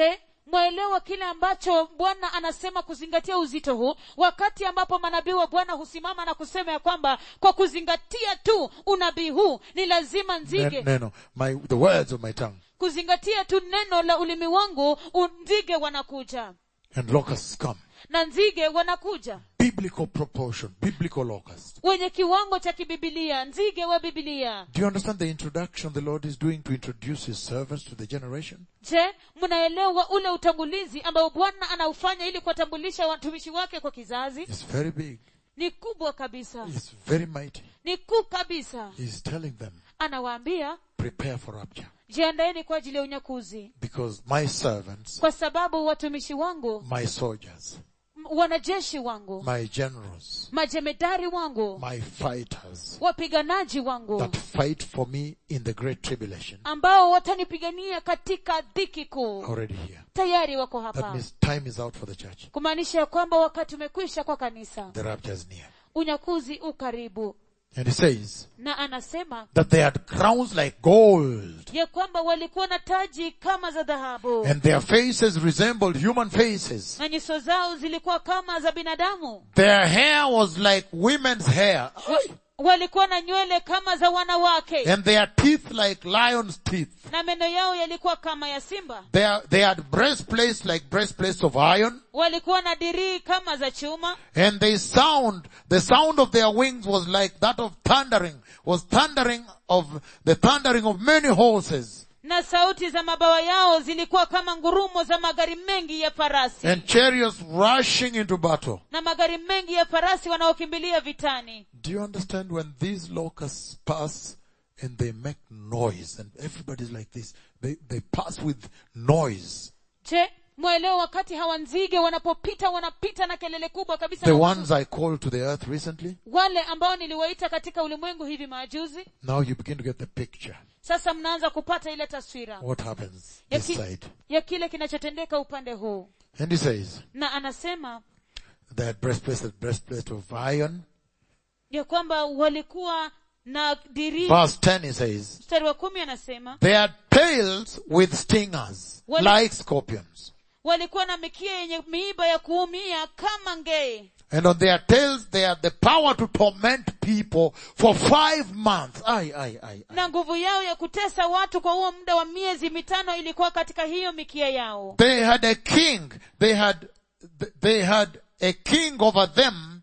S2: mwaelewa kile ambacho bwana anasema kuzingatia uzito huu wakati ambapo manabii wa bwana husimama na kusema ya kwamba kwa kuzingatia tu unabii huu ni lazima nzige
S1: No, no, my, the words of my tongue.
S2: kuzingatia tu neno la ulimi wangu u- nzige wanakuja
S1: And locusts come.
S2: na nzige wanakuja
S1: Biblical proportion, biblical locusts.
S2: wenye kiwango cha kibibilia nzige wa bibilia
S1: Do you understand the introduction the Lord is doing to introduce His servants to the generation?
S2: je mnaelewa ule utangulizi ambao bwana anaufanya ili kuwatambulisha watumishi wake kwa kizazi
S1: It's very big.
S2: ni kubwa kabisa
S1: It's very mighty.
S2: ni kuu kabisa
S1: He's telling them,
S2: anawaambia
S1: prepare for rapture.
S2: jiandaeni kwa ajili ya unyakuzi
S1: Because my servants,
S2: kwa sababu watumishi wangu
S1: my soldiers,
S2: m- wanajeshi wangu
S1: my generals,
S2: majemedari wangu
S1: my fighters
S2: wapiganaji wangu
S1: that fight for me in the great tribulation
S2: ambao watanipigania katika dhiki kuu
S1: already here.
S2: tayari wako
S1: That
S2: hapa
S1: means time is out for the church.
S2: kumaanisha ya kwamba wakati umekwisha kwa kanisa
S1: The rapture is near.
S2: unyakuzi u karibu
S1: And he says
S2: na anasema
S1: that they had crowns like gold
S2: ya kwamba walikuwa na taji kama za dhahabu
S1: and their faces resembled human faces.
S2: na nyuso zao zilikuwa kama za binadamu
S1: Their hair was like women's hair
S2: walikuwa na nywele kama za wanawake
S1: and their teeth like lion's teeth.
S2: na meno yao yalikuwa kama ya simba
S1: They, they had breastplates like breastplates of iron
S2: walikuwa na dirii kama za chuma
S1: and they sound, the sound of their wings was like that of thundering, was thundering of, the thundering of many horses
S2: na sauti za mabawa yao zilikuwa kama ngurumo za magari mengi ya farasi
S1: and chariots rushing into battle.
S2: na magari mengi ya farasi wanaokimbilia vitani
S1: Do you understand when these locusts pass and they make noise and everybody's like this, they, they pass with noise.
S2: je mwelewa wakati hawa nzige wanapopita wanapita na kelele kubwa kabisa
S1: The
S2: na
S1: ones I called to the earth recently,
S2: wale ambao niliwaita katika ulimwengu hivi majuzi
S1: now you begin to get the picture.
S2: sasa mnaanza kupata ile taswira
S1: What happens
S2: ya,
S1: this
S2: ki,
S1: side.
S2: ya kile kinachotendeka upande huu
S1: And he says,
S2: na anasema
S1: they had breastplates, breastplate of iron.
S2: ya kwamba walikuwa na dirii
S1: Verse 10 he says,
S2: mstari wa kumi anasema
S1: they had tails with stingers,
S2: Wali-
S1: like scorpions.
S2: walikuwa na mikia yenye miiba ya kuumia kama ngee
S1: And on their tails they had the power to torment people for five months. Aye, aye, aye, aye.
S2: na nguvu yao ya kutesa watu kwa huo muda wa miezi mitano ilikuwa katika hiyo mikia yao
S1: They had a king. They had, they had a king over them,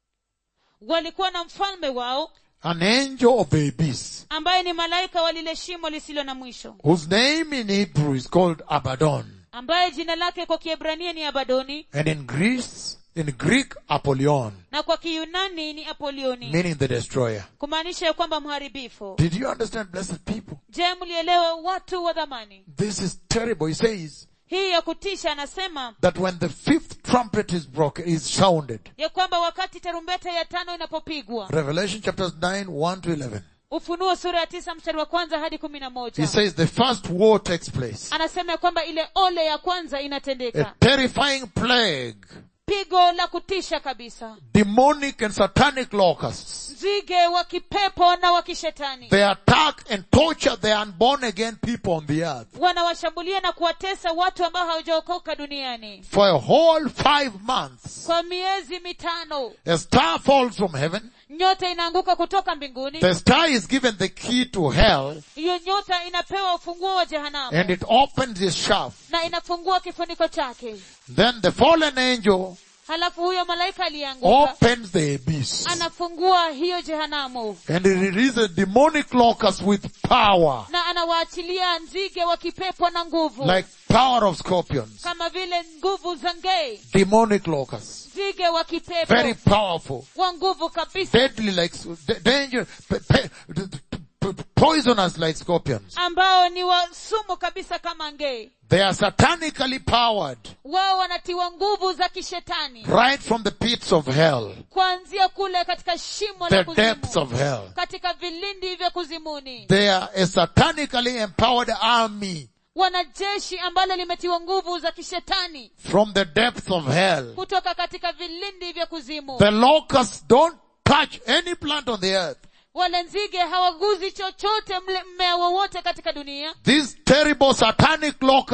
S2: walikuwa na mfalme wao
S1: an angel of the abyss,
S2: ambaye ni malaika wa lile shimo lisilo na mwisho
S1: whose name in Hebrew is called Abaddon.
S2: ambaye jina lake kwa kiebrania ni abadoni
S1: And in Greece, in Greek, Apollyon,
S2: na kwa kiyunani ni apolioni
S1: meaning the destroyer.
S2: kumaanisha ya kwamba mharibifu
S1: Did you understand, blessed people?
S2: je mlielewa watu wa dhamani
S1: This is terrible. He says
S2: hii ya kutisha anasema
S1: that when the fifth trumpet is broken, is sounded.
S2: ya kwamba wakati tarumbeta ya tano inapopigwa
S1: Revelation chapters 9, 1 to 11.
S2: ufunuo sura ya tisa mstari wa kwanza hadi kumi na
S1: He
S2: moja
S1: says the first war takes place.
S2: anasema ya kwamba ile ole ya kwanza
S1: A
S2: inatendeka
S1: terrifying plague.
S2: pigo la kutisha kabisa
S1: Demonic and satanic locusts.
S2: nzige wa kipepo na wa kishetani
S1: They attack and torture the unborn again people on the earth.
S2: wanawashambulia na kuwatesa watu ambao hawajaokoka duniani
S1: For a whole five months.
S2: kwa miezi mitano
S1: A star falls from heaven.
S2: nyota inaanguka kutoka mbinguni
S1: The star is given the key to hell
S2: hiyo nyota inapewa ufunguo wa jehanamu
S1: and it opens its shaft.
S2: na inafungua kifuniko chake
S1: Then the fallen angel
S2: halafu huyo malaika aliyeanguka
S1: opens the abyss
S2: anafungua hiyo jehanamu
S1: and it releases demonic locusts with power,
S2: na anawaachilia nzige wa kipepo na nguvu
S1: like power of scorpions.
S2: kama vile nguvu za ngei
S1: Demonic locusts.
S2: nzige wa kipepo
S1: Very powerful.
S2: wa nguvu kabisa
S1: Deadly like, d- danger, pe- pe- d- d- p- poisonous like scorpions.
S2: ambao ni wa sumu kabisa kama ngei
S1: They are satanically powered
S2: wao wanatiwa nguvu za kishetani
S1: right from the pits of hell,
S2: kuanzia kule katika shimo
S1: the
S2: la
S1: depths
S2: kuzimu
S1: of hell.
S2: katika vilindi vya kuzimuni
S1: They are a satanically empowered army
S2: wanajeshi ambalo limetiwa nguvu za kishetani
S1: from the depths of hell.
S2: kutoka katika vilindi vya kuzimu
S1: The locusts don't touch any plant on the earth.
S2: wale nzige hawaguzi chochote mle mmea wowote katika dunia
S1: These terrible satanic locusts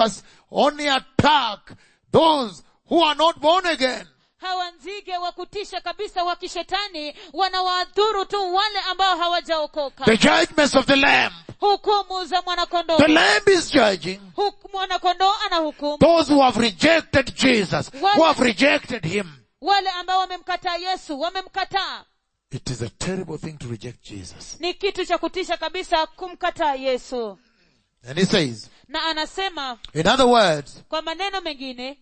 S1: only attack those who are not born again.
S2: hawa nzige wa kutisha kabisa wa kishetani wanawaadhuru tu wale ambao hawajaokoka
S1: The judgments of the Lamb.
S2: hukumu za mwanakondoo
S1: The Lamb is judging
S2: Huk- mwanakondoo ana hukumu
S1: those who have rejected Jesus, who have rejected Him.
S2: wale ambao wamemkataa yesu wamemkataa
S1: It is a terrible thing to reject Jesus.
S2: ni kitu cha kutisha kabisa kumkataa yesu
S1: And He says,
S2: na anasema
S1: in other words,
S2: kwa maneno mengine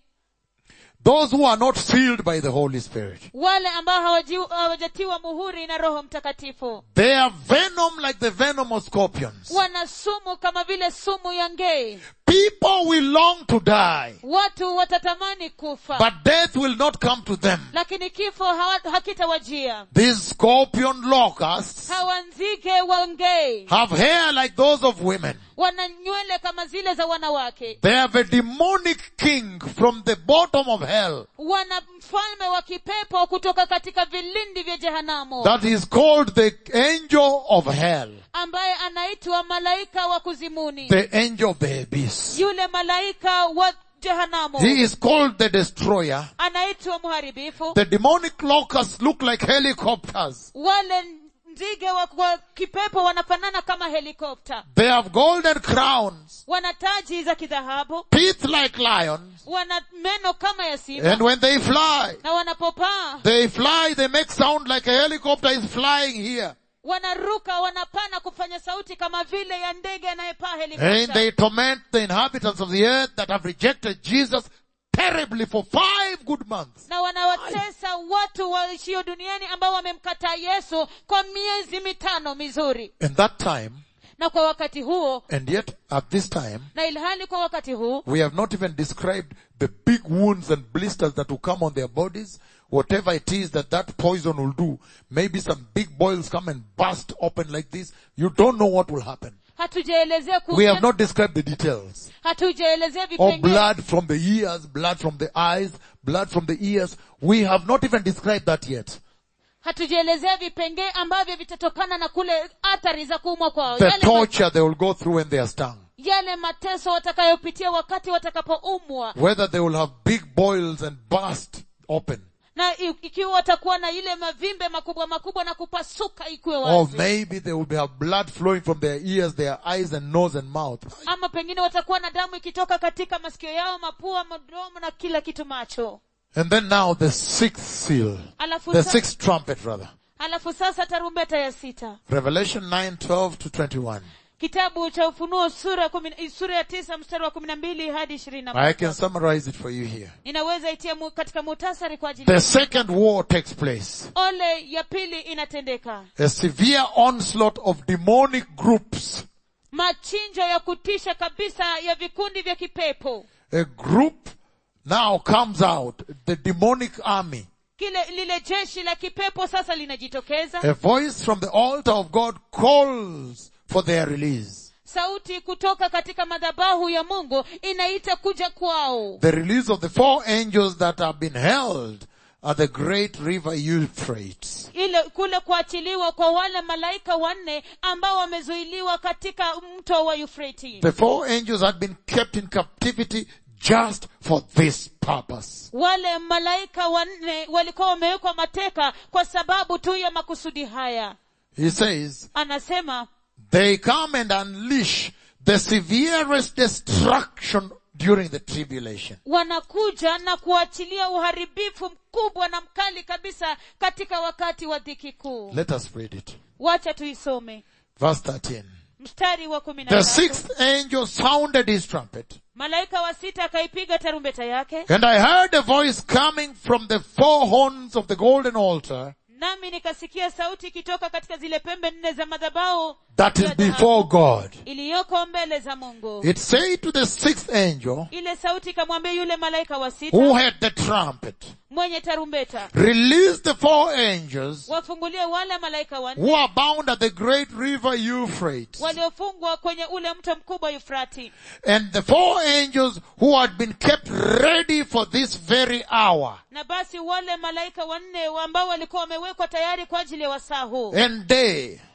S1: those who are not sealed by the Holy Spirit,
S2: wale ambao hawaji- hawajatiwa muhuri na roho mtakatifu
S1: they are venom like the venom of scorpions.
S2: wana sumu kama vile sumu ya ngei
S1: People will long to die,
S2: watu watatamani kufa
S1: but death will not come to them.
S2: lakini kifo hawa- hakitawajia
S1: These scorpion locusts
S2: hawa nzige wa ngei
S1: have hair like those of women.
S2: wana nywele kama zile za wanawake
S1: They have a demonic king from the bottom of hell
S2: wana mfalme wa kipepo kutoka katika vilindi vya jehanamu
S1: that is called the angel of hell,
S2: ambaye anaitwa malaika wa kuzimuni
S1: the angel of the abyss.
S2: yule malaika wa jehanamu
S1: He is called the destroyer.
S2: anaitwa mharibifu
S1: The demonic locusts look like helicopters.
S2: wale nzige wa, wa kipepo wanafanana kama helikopta
S1: They have golden crowns,
S2: wana taji za kidhahabu
S1: teeth like lions,
S2: wana meno kama ya simba
S1: and when they fly,
S2: na wanapopaa
S1: they fly, they make sound like a helicopter is flying here.
S2: wanaruka wanapana kufanya sauti kama vile ya ndege anayepaa
S1: And
S2: helikopta
S1: they torment the inhabitants of the earth that have rejected Jesus terribly for five good months.
S2: na wanawatesa watu waishio duniani ambao wamemkataa yesu kwa miezi mitano mizuri
S1: And that time,
S2: na kwa wakati huo
S1: and yet at this time,
S2: na ilhali kwa wakati huu
S1: we have not even described the big wounds and blisters that will come on their bodies. Whatever it is that that poison will do, maybe some big boils come and burst open like this. You don't know what will happen.
S2: hatujaelezea
S1: We have
S2: kuhusu-
S1: not described the details.
S2: hatujaelezea
S1: Or
S2: vipengele
S1: blood from the ears, blood from the eyes, blood from the ears. We have not even described that yet.
S2: hatujaelezea vipengee ambavyo vitatokana na kule athari za kuumwa kwao
S1: The
S2: yale, ma-
S1: torture they will go through when they are stung.
S2: yale mateso watakayopitia wakati watakapoumwa
S1: Whether they will have big boils and burst open.
S2: na i- ikiwa watakuwa na ile mavimbe makubwa makubwa na kupasuka ikuwe
S1: Or
S2: wazi
S1: maybe they will be- have blood flowing from their ears, their eyes and nose and mouth.
S2: ama pengine watakuwa na damu ikitoka katika masikio yao mapua mdomo na kila kitu macho
S1: And then now the sixth seal.
S2: alafu,
S1: The
S2: sa-
S1: sixth trumpet rather.
S2: alafu sasa tarumbeta ya sita
S1: Revelation 9, 12 to 21.
S2: kitabu cha ufunuo sura kumi, sura ya tisa mstari wa kumi na mbili hadi ishirini na
S1: I can
S2: moja
S1: summarize it for you here.
S2: ninaweza itia mu, katika muhtasari kwa ajili
S1: The second war takes place.
S2: ole ya pili inatendeka
S1: A severe onslaught of demonic groups.
S2: machinjo ya kutisha kabisa ya vikundi vya kipepo
S1: A group now comes out, the demonic army.
S2: kile lile jeshi la kipepo sasa linajitokeza
S1: A voice from the altar of God calls for their release.
S2: sauti kutoka katika madhabahu ya mungu inaita kuja kwao
S1: The release of the four angels that have been held at the great river Euphrates.
S2: ile kule kuachiliwa kwa wale malaika wanne ambao wamezuiliwa katika mto wa Euphrates.
S1: The four angels had been kept in captivity just for this purpose.
S2: wale malaika wanne walikuwa wamewekwa mateka kwa sababu tu ya makusudi haya
S1: He says,
S2: anasema
S1: they come and unleash the severest destruction during the tribulation.
S2: wanakuja na kuachilia uharibifu mkubwa na mkali kabisa katika wakati wa dhiki kuu
S1: Let us read it.
S2: wacha tuisome
S1: Verse 13.
S2: mstari wa kumi na
S1: The
S2: tatu.
S1: sixth angel sounded his trumpet,
S2: malaika wa sita akaipiga tarumbeta yake
S1: and I heard a voice coming from the four horns of the golden altar
S2: nami nikasikia sauti ikitoka katika zile pembe nne za madhabahu
S1: that is
S2: ya dhahabu
S1: before God.
S2: iliyoko mbele za mungu
S1: It said to the sixth angel
S2: ile sauti ikamwambia yule malaika wa sita
S1: who had the trumpet,
S2: mwenye tarumbeta
S1: release the four angels
S2: wafungulie wale malaika wanne
S1: who are bound at the great river Euphrates.
S2: waliofungwa kwenye ule mto mkubwa Yufrati
S1: And the four angels who had been kept ready for this very hour
S2: na basi wale malaika wanne ambao walikuwa wamewekwa tayari kwa ajili ya wasaa huu
S1: and day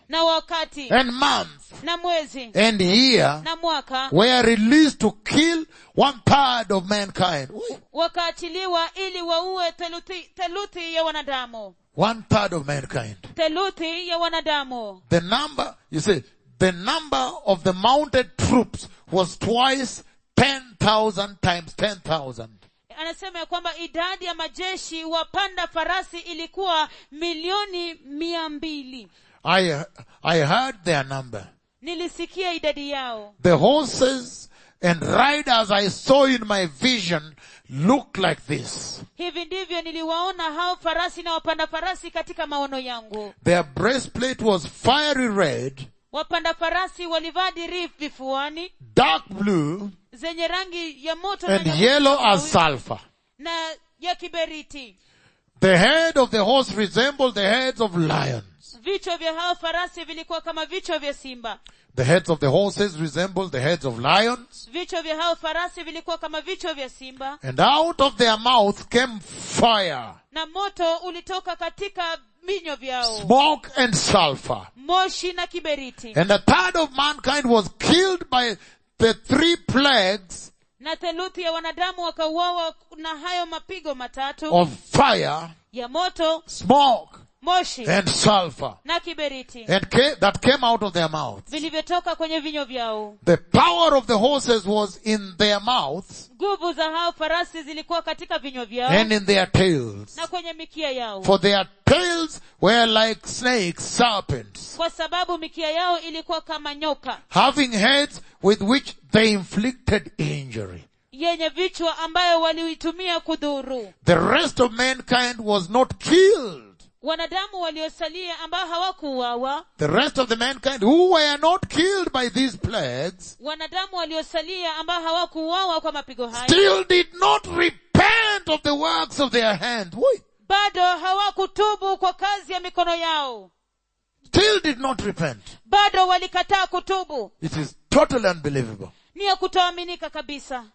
S2: na wakati
S1: and month
S2: na mwezi
S1: and year
S2: na mwaka
S1: were released to kill one third of mankind.
S2: wakaachiliwa ili waue theluthi, theluthi ya wanadamu
S1: One third of mankind.
S2: theluthi ya wanadamu
S1: The number, you see, the number of the mounted troops was twice 10,000 times 10,000.
S2: anasema ya kwamba idadi ya majeshi wapanda farasi ilikuwa milioni mia mbili
S1: I, I heard their number.
S2: nilisikia idadi yao
S1: The horses and riders I saw in my vision look like this.
S2: hivi ndivyo niliwaona hao farasi na wapanda farasi katika maono yangu
S1: Their breastplate was fiery red,
S2: wapanda farasi walivaa dirii vifuani
S1: dark blue,
S2: zenye rangi ya moto na
S1: and
S2: nyekundu
S1: yellow as
S2: na-
S1: sulfur.
S2: na ya kiberiti
S1: The head of the horse resembled the heads of lions.
S2: vichwa vya hao farasi vilikuwa kama vichwa vya simba
S1: The heads of the horses resembled the heads of lions.
S2: vichwa vya hao farasi vilikuwa kama vichwa vya simba
S1: And out of their mouth came fire,
S2: na moto ulitoka katika vinywa vyao
S1: smoke and sulfur.
S2: moshi na kiberiti
S1: And a third of mankind was killed by the three plagues
S2: na theluthi ya wanadamu wakauawa na hayo mapigo matatu
S1: of fire,
S2: ya moto
S1: smoke,
S2: moshi
S1: and sulfur
S2: na kiberiti
S1: and ca- that came out of their mouths.
S2: vilivyotoka kwenye vinywa vyao
S1: The power of the horses was in their mouths
S2: nguvu za hao farasi zilikuwa katika vinywa vyao
S1: and in their tails.
S2: na kwenye mikia yao
S1: For their tails were like snakes, serpents,
S2: kwa sababu mikia yao ilikuwa kama nyoka
S1: having heads with which they inflicted injury.
S2: yenye vichwa ambayo waliitumia kudhuru
S1: The rest of mankind was not killed.
S2: wanadamu waliosalia ambao hawakuuawa
S1: The rest of the mankind who were not killed by these plagues
S2: wanadamu waliosalia ambao hawakuuawa kwa mapigo haya
S1: still did not repent of the works of their hands. Wait.
S2: bado hawakutubu kwa kazi ya mikono yao
S1: Still did not repent.
S2: bado walikataa kutubu
S1: It is totally unbelievable.
S2: ni ya kutoaminika kabisa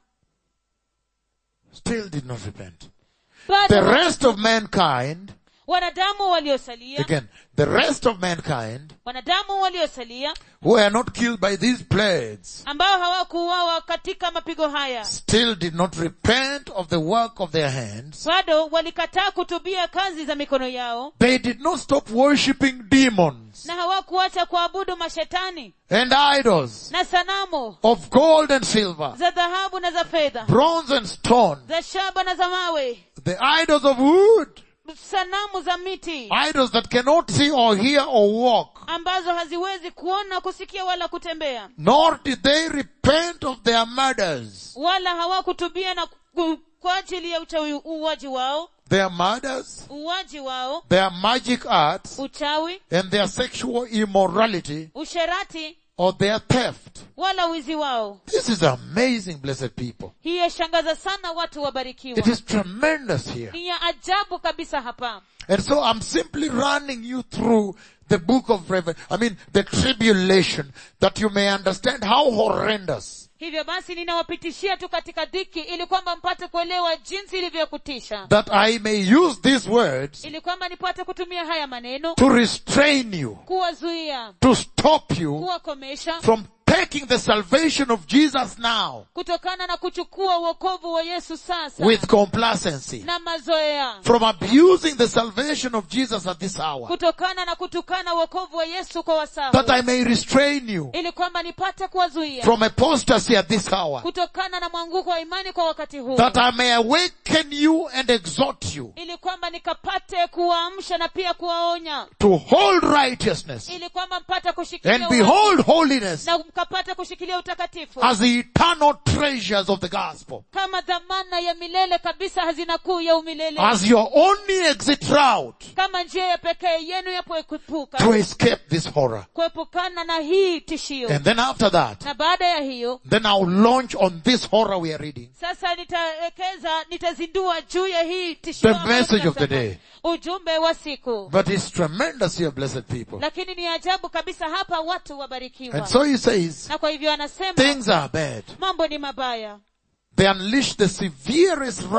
S1: Still did not repent. The
S2: bado
S1: rest of mankind,
S2: wanadamu waliosalia
S1: again, the rest of mankind
S2: wanadamu waliosalia
S1: who were not killed by these plagues
S2: ambao hawakuuawa katika mapigo haya
S1: still did not repent of the work of their hands.
S2: bado walikataa kutubia kazi za mikono yao
S1: They did not stop worshipping demons
S2: na hawakuacha kuabudu mashetani
S1: and idols
S2: na sanamu
S1: of gold and silver,
S2: za dhahabu na za fedha
S1: bronze and stone,
S2: za shaba na za mawe
S1: the idols of wood,
S2: sanamu za miti
S1: idols that cannot see or hear or walk.
S2: ambazo haziwezi kuona kusikia wala kutembea
S1: Nor did they repent of their murders.
S2: wala hawakutubia na ku- kwa ajili ya uchawi uuaji wao
S1: Their murders,
S2: uuaji wao
S1: their magic arts,
S2: uchawi
S1: and their sexual immorality
S2: usherati
S1: or their theft.
S2: wala wizi wao
S1: This is amazing, blessed people.
S2: hii yashangaza sana watu wabarikiwa
S1: It is tremendous here.
S2: ni ya ajabu kabisa hapa
S1: And so I'm simply running you through the book of Revelation. I mean, the tribulation that you may understand how horrendous
S2: hivyo basi ninawapitishia tu katika dhiki ili kwamba mpate kuelewa jinsi ilivyokutisha
S1: that I may use these words
S2: ili kwamba nipate kutumia haya maneno
S1: to restrain you,
S2: kuwazuia
S1: to stop you
S2: kuwakomesha
S1: from taking the salvation of Jesus now
S2: kutokana na kuchukua uokovu wa yesu sasa
S1: with complacency,
S2: na mazoea
S1: from abusing the salvation of Jesus at this hour,
S2: kutokana na kutukana uokovu wa yesu kwa wasahu
S1: that I may restrain you
S2: ili kwamba nipate kuwazuia
S1: from apostasy at this hour,
S2: kutokana na mwanguko wa imani kwa wakati huu
S1: that I may awaken you and exhort you
S2: ili kwamba nikapate kuwaamsha na pia kuwaonya
S1: to hold righteousness
S2: ili kwamba mpate kushikilia
S1: and
S2: uwaki
S1: behold holiness
S2: na mkapate kushikilia utakatifu
S1: as the eternal treasures of the gospel,
S2: kama dhamana ya milele kabisa hazina kuu ya umilele
S1: as your only exit route
S2: kama njia ya pekee yenu ya
S1: to
S2: kuepuka
S1: escape this horror.
S2: kuepukana na hii tishio
S1: And then after that,
S2: na baada ya hiyo
S1: then I'll launch on this horror we are reading.
S2: sasa nitawekeza nitazindua juu ya hii tishio
S1: The
S2: ambayo
S1: message of the
S2: tunasema.
S1: day.
S2: ujumbe wa siku
S1: But it's tremendous here, blessed people.
S2: lakini ni ajabu kabisa hapa watu wabarikiwa
S1: And so he says,
S2: na kwa hivyo anasema
S1: things are bad.
S2: mambo ni mabaya
S1: They unleash the severest wrath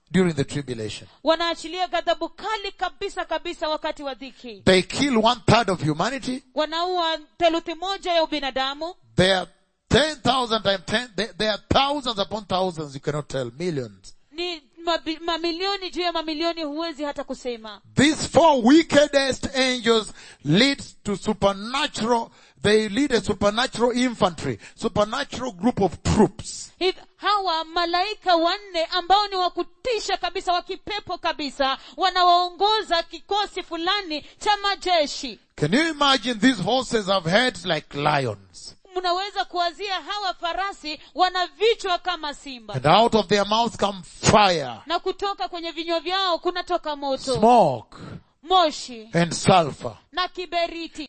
S1: during the tribulation.
S2: wanaachilia ghadhabu kali kabisa kabisa wakati wa dhiki
S1: They kill one third of humanity.
S2: wanaua theluthi moja ya ubinadamu
S1: They are 10,000 times 10. They, they are thousands upon thousands. You cannot tell. Millions.
S2: ni mabi- mamilioni juu ya mamilioni huwezi hata kusema
S1: These four wickedest angels leads to supernatural, they lead a supernatural infantry, supernatural group of troops.
S2: Hiv- hawa malaika wanne ambao ni wakutisha kabisa wa kipepo kabisa wanawaongoza kikosi fulani cha majeshi
S1: Can you imagine these horses have heads like lions?
S2: mnaweza kuwazia hawa farasi wana vichwa kama simba
S1: And out of their mouths come fire,
S2: na kutoka kwenye vinywa vyao kunatoka moto
S1: smoke,
S2: moshi
S1: and sulfur.
S2: na kiberiti